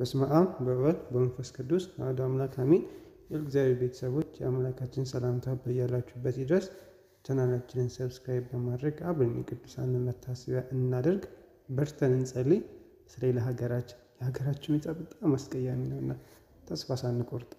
በስመ አብ በወልድ በመንፈስ ቅዱስ አሐዱ አምላክ አሜን። የእግዚአብሔር ቤተሰቦች የአምላካችን ሰላምታ በያላችሁበት ይድረስ። ቻናላችንን ሰብስክራይብ በማድረግ አብረን የቅዱሳንን መታሰቢያ እናደርግ። በርተን እንጸልይ። በተለይ ለሀገራችን የሀገራችን ሁኔታ በጣም አስቀያሚ ነውና ተስፋ ሳንቆርጥ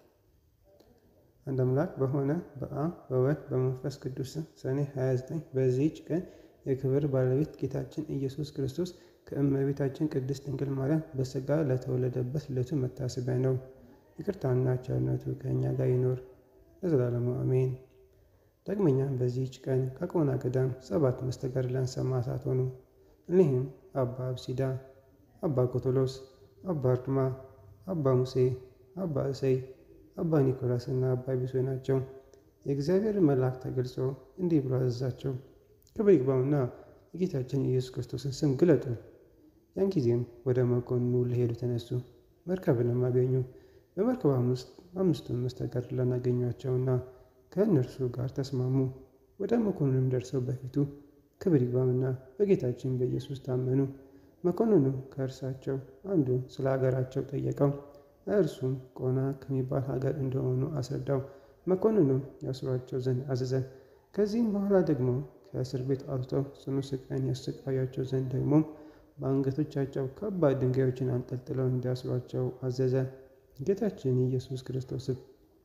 አንድ አምላክ በሆነ በአብ በወልድ በመንፈስ ቅዱስ ስም ሰኔ 29 በዚህች ቀን የክብር ባለቤት ጌታችን ኢየሱስ ክርስቶስ ከእመቤታችን ቅድስት ድንግል ማርያም በሥጋ ለተወለደበት ዕለቱ መታሰቢያ ነው። ይቅርታና ቸርነቱ ከእኛ ጋር ይኖር ለዘላለሙ አሜን። ዳግመኛም በዚህች ቀን ከቆና ገዳም ሰባት መስተጋድላን ሰማዕታት ሆኑ። እኒህም አባ አብሲዳ፣ አባ ኮቶሎስ፣ አባ አርድማ፣ አባ ሙሴ፣ አባ እሰይ፣ አባ ኒኮላስ እና አባ ቢሶይ ናቸው። የእግዚአብሔር መልአክ ተገልጾ እንዲህ ብሎ አዘዛቸው፣ ክብር ይግባውና የጌታችን ኢየሱስ ክርስቶስን ስም ግለጡ። ያን ጊዜም ወደ መኮንኑ ሊሄዱ ተነሱ። መርከብንም አገኙ። በመርከቧም ውስጥ አምስቱን መስተጋድላን አገኟቸውና ከእነርሱ ጋር ተስማሙ። ወደ መኮንኑም ደርሰው በፊቱ ክብር ይግባውና በጌታችን በኢየሱስ ታመኑ። መኮንኑ ከእርሳቸው አንዱ ስለ ሀገራቸው ጠየቀው። እርሱም ቆና ከሚባል ሀገር እንደሆኑ አስረዳው። መኮንኑም ያስሯቸው ዘንድ አዘዘ። ከዚህም በኋላ ደግሞ ከእስር ቤት አውጥተው ጽኑ ስቃይን ያሰቃያቸው ዘንድ ደግሞ በአንገቶቻቸው ከባድ ድንጋዮችን አንጠልጥለው እንዲያስሯቸው አዘዘ። ጌታችን ኢየሱስ ክርስቶስም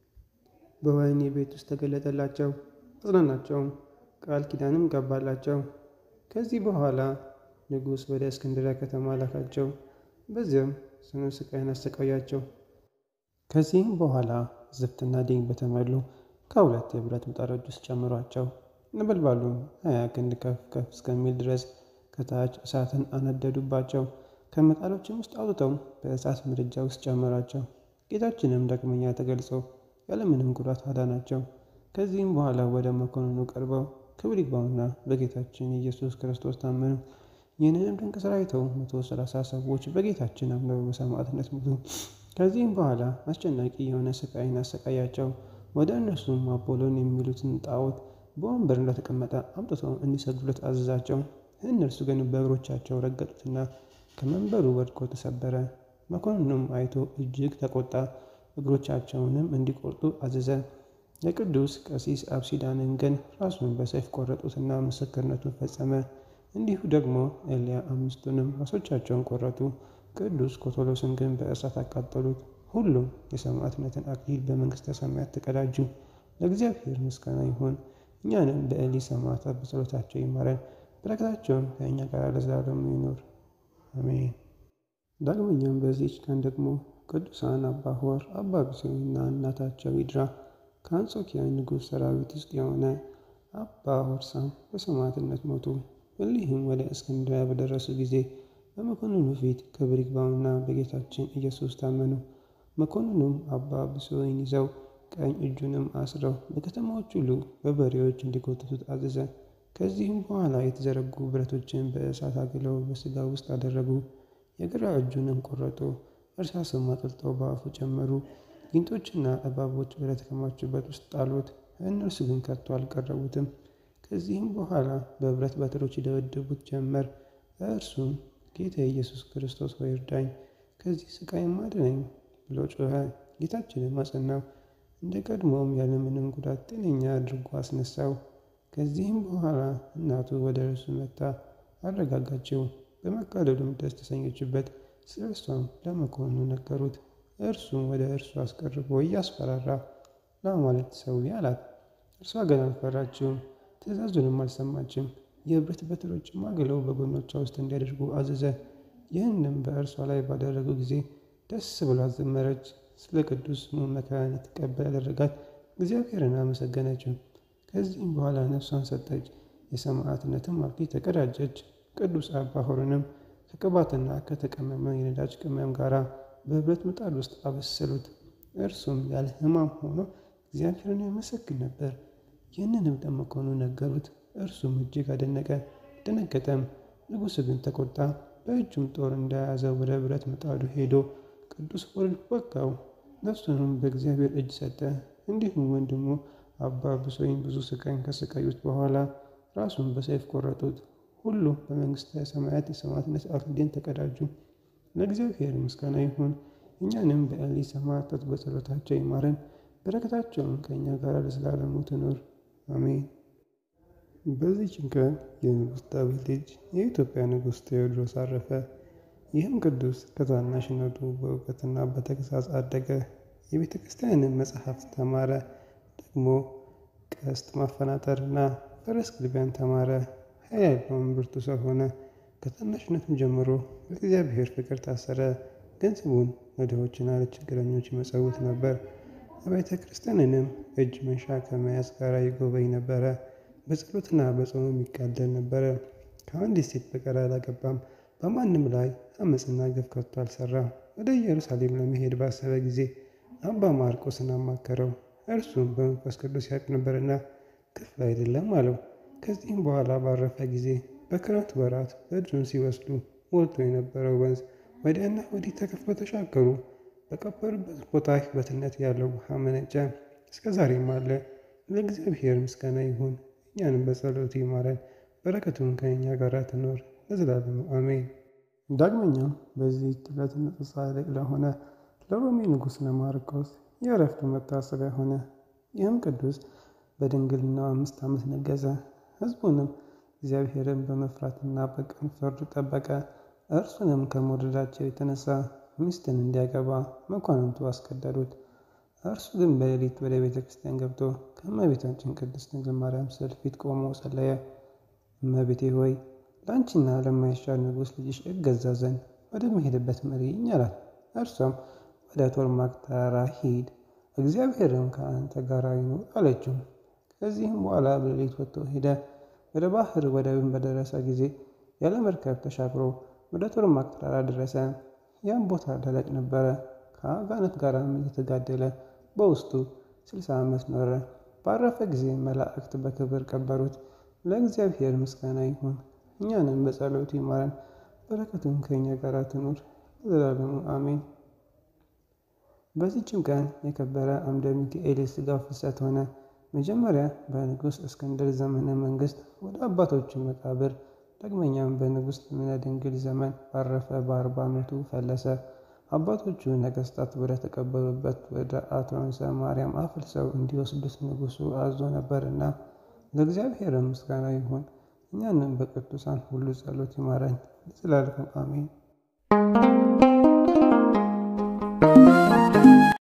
በወህኒ ቤት ውስጥ ተገለጠላቸው፣ አጽናናቸውም፣ ቃል ኪዳንም ገባላቸው። ከዚህ በኋላ ንጉሥ ወደ እስክንድሪያ ከተማ ላካቸው። በዚያም ጽኑ ስቃይን አሰቃያቸው። ከዚህም በኋላ ዝፍትና ዲን በተሞሉ ከሁለት የብረት ምጣዶች ውስጥ ጨምሯቸው። ነበልባሉም ሀያ ክንድ ከፍ ከፍ እስከሚል ድረስ ከታች እሳትን አነደዱባቸው። ከምጣዶችም ውስጥ አውጥተው በእሳት ምድጃ ውስጥ ጨመራቸው። ጌታችንም ዳግመኛ ተገልጾ ያለምንም ጉዳት አዳናቸው። ከዚህም በኋላ ወደ መኮንኑ ቀርበው ክብር ይግባውና በጌታችን ኢየሱስ ክርስቶስ ታመኑ። ይህንንም ድንቅ ሥራ አይተው መቶ ሰላሳ ሰዎች በጌታችን አምነው በሰማዕትነት ሞቱ። ከዚህም በኋላ አስጨናቂ የሆነ ስቃይን አሰቃያቸው። ወደ እነርሱም አፖሎን የሚሉትን ጣዖት በወንበር እንደተቀመጠ አምጥተው እንዲሰግዱለት አዘዛቸው። እነርሱ ግን በእግሮቻቸው ረገጡትና ከመንበሩ ወድቆ ተሰበረ። መኮንኑም አይቶ እጅግ ተቆጣ። እግሮቻቸውንም እንዲቆርጡ አዘዘ። የቅዱስ ቀሲስ አብሲዳንን ግን ራሱን በሰይፍ ቆረጡትና ምስክርነቱን ፈጸመ። እንዲሁ ደግሞ ኤልያ አምስቱንም ራሶቻቸውን ቆረጡ። ቅዱስ ኮቶሎስን ግን በእሳት አቃጠሉት። ሁሉም የሰማዕትነትን አክሊል በመንግሥተ ሰማያት ተቀዳጁ። ለእግዚአብሔር ምስጋና ይሁን። እኛንም በኤሊ ሰማዕታት በጸሎታቸው ይማረን፣ በረከታቸውም ከእኛ ጋር ለዘላለሙ ይኖር አሜን። ዳግመኛም በዚህች ቀን ደግሞ ቅዱሳን አባ ሆር፣ አባ ብሶይና እናታቸው ይድራ ከአንጾኪያ ንጉሥ ሰራዊት ውስጥ የሆነ አባ ሆርሳም በሰማዕትነት ሞቱ። እሊህም ወደ እስክንድርያ በደረሱ ጊዜ በመኮንኑ ፊት ክብር ይግባውና በጌታችን ኢየሱስ ታመኑ። መኮንኑም አባ ብሶይን ይዘው ቀኝ እጁንም አስረው በከተማዎች ሁሉ በበሬዎች እንዲጎትቱት አዘዘ። ከዚህም በኋላ የተዘረጉ ብረቶችን በእሳት አግለው በሥጋ ውስጥ አደረጉ። የግራ እጁንም ቆረጡ። እርሳስም አጥልጠው በአፉ ጨመሩ። ጊንጦችና እባቦች ወደ ተከማቹበት ውስጥ ጣሉት። እነርሱ ግን ከቶ አልቀረቡትም። ከዚህም በኋላ በብረት በትሮች ይደበድቡት ጀመር። እርሱም ጌታ ኢየሱስ ክርስቶስ ሆይ እርዳኝ፣ ከዚህ ስቃይም አድነኝ ብሎ ጮኸ። ጌታችንም አጸናው። እንደ ቀድሞም ያለምንም ጉዳት ጤነኛ አድርጎ አስነሳው። ከዚህም በኋላ እናቱ ወደ እርሱ መጥታ አረጋጋችው። በመቃለሉም ደስ ተሰኘችበት። ስለ እርሷም ለመኮንኑ ነገሩት። እርሱም ወደ እርሱ አስቀርቦ እያስፈራራ ለአማልክት ሰዊ አላት። እርሷ ግን አልፈራችውም፣ ትእዛዙንም አልሰማችም። የብረት በትሮችም አግለው በጎኖቿ ውስጥ እንዲያደርጉ አዘዘ። ይህንም በእርሷ ላይ ባደረጉ ጊዜ ደስ ብሏት ዘመረች። ስለ ቅዱስ ስሙ መከራን የተቀበል ያደረጋት እግዚአብሔርን አመሰገነችው። ከዚህም በኋላ ነፍሷን ሰጠች፣ የሰማዕትነትም አክሊል ተቀዳጀች። ቅዱስ አባ ሆርንም ከቅባትና ከተቀመመ የነዳጅ ቅመም ጋር በብረት ምጣድ ውስጥ አበሰሉት። እርሱም ያለ ሕማም ሆኖ እግዚአብሔርን ያመሰግን ነበር። ይህንንም ለመኮንኑ ነገሩት። እርሱም እጅግ አደነቀ፣ ደነገጠም። ንጉሥ ግን ተቆጣ። በእጁም ጦር እንደያዘ ወደ ብረት ምጣዱ ሄዶ ቅዱስ ሆርን ወጋው። ነፍሱንም በእግዚአብሔር እጅ ሰጠ። እንዲሁም ወንድሙ አባ ብሶይን ብዙ ስቃይን ከሰቃዩት በኋላ ራሱን በሰይፍ ቆረጡት። ሁሉም በመንግሥተ ሰማያት የሰማዕትነት አክሊልን ተቀዳጁ። ለእግዚአብሔር ምስጋና ይሁን። እኛንም በኤሊ ሰማዕታት በጸሎታቸው ይማረን፣ በረከታቸውን ከእኛ ጋር ለዘላለሙ ትኑር አሜን። በዚህች ቀን የንጉሥ ዳዊት ልጅ የኢትዮጵያ ንጉሥ ቴዎድሮስ አረፈ። ይህም ቅዱስ ከታናሽነቱ በእውቀትና በተግሣጽ አደገ። የቤተ ክርስቲያንን መጽሐፍት ተማረ። ደግሞ ቀስት ማፈናጠርና ፈረስ ግልቢያን ተማረ። ኃይል ያለውን ብርቱ ሰው ሆነ። ከታናሽነቱም ጀምሮ በእግዚአብሔር ፍቅር ታሰረ። ገንዘቡን ለድሆችና ለችግረኞች ይመጸውት ነበር። አብያተ ክርስቲያንንም እጅ መንሻ ከመያዝ ጋር ይጎበኝ ነበረ። በጸሎትና በጾሙ ይጋደል ነበረ። ከአንዲት ሴት በቀር አላገባም። በማንም ላይ አመፅና ግፍ ከቶ አልሰራም። ወደ ኢየሩሳሌም ለመሄድ ባሰበ ጊዜ አባ ማርቆስን አማከረው። እርሱም በመንፈስ ቅዱስ ያውቅ ነበርና ክፍል አይደለም አለው። ከዚህም በኋላ ባረፈ ጊዜ በክረምት ወራት በእጁን ሲወስዱ ሞልቶ የነበረው ወንዝ ወዲያና ወዲህ ተከፍሎ ተሻገሩ። በቀበሩበት ቦታ ሕይወትነት ያለው ውሃ መነጨ፣ እስከ ዛሬም አለ። ለእግዚአብሔር ምስጋና ይሁን፣ እኛንም በጸሎቱ ይማረን፣ በረከቱን ከእኛ ጋር ትኖር ለዘላለሙ አሜን። ዳግመኛም በዚህ ዕለት ንጹሕ ጻድቅ ለሆነ ለሮሜ ንጉሥ ለማርቆስ የዕረፍቱ መታሰቢያ ሆነ። ይህም ቅዱስ በድንግልናው አምስት ዓመት ነገሰ። ሕዝቡንም እግዚአብሔርን በመፍራትና በቅን ፍርድ ጠበቀ። እርሱንም ከመውደዳቸው የተነሳ ሚስትን እንዲያገባ መኳንንቱ አስገደዱት። እርሱ ግን በሌሊት ወደ ቤተ ክርስቲያን ገብቶ ከእመቤታችን ቅድስት ድንግል ማርያም ስዕል ፊት ቆሞ ጸለየ። እመቤቴ ሆይ ለአንቺና ለማይሻል ንጉሥ ልጅሽ እገዛ ዘንድ ወደምሄድበት ምሪኝ አላት። እርሷም ወደ ቶርማቅ ተራራ ሂድ፣ እግዚአብሔርም ከአንተ ጋር ይኑር አለችው። ከዚህም በኋላ በሌሊት ወጥቶ ሄደ። ወደ ባህር ወደብን በደረሰ ጊዜ ያለ መርከብ ተሻግሮ ወደ ቶርማቅ ተራራ ደረሰ። ያም ቦታ ደረቅ ነበረ። ከአጋንንት ጋርም እየተጋደለ በውስጡ ስልሳ ዓመት ኖረ። ባረፈ ጊዜ መላእክት በክብር ቀበሩት። ለእግዚአብሔር ምስጋና ይሁን፣ እኛንም በጸሎቱ ይማረን፣ በረከቱም ከእኛ ጋር ትኑር ለዘላለሙ አሜን። በዚህችም ቀን የከበረ አምደ ሚካኤል የሥጋ ፍልሰት ሆነ። መጀመሪያ በንጉሥ እስክንድር ዘመነ መንግሥት ወደ አባቶቹ መቃብር፣ ዳግመኛም በንጉሥ ልብነ ድንግል ዘመን ባረፈ በአርባ ዓመቱ ፈለሰ። አባቶቹ ነገሥታት ወደ ተቀበሉበት ወደ አትሮንሰ ማርያም አፍልሰው እንዲወስዱት ንጉሡ አዞ ነበርና ለእግዚአብሔር ምስጋና ይሁን፣ እኛንም በቅዱሳን ሁሉ ጸሎት ይማረን ለዘላለሙ አሜን።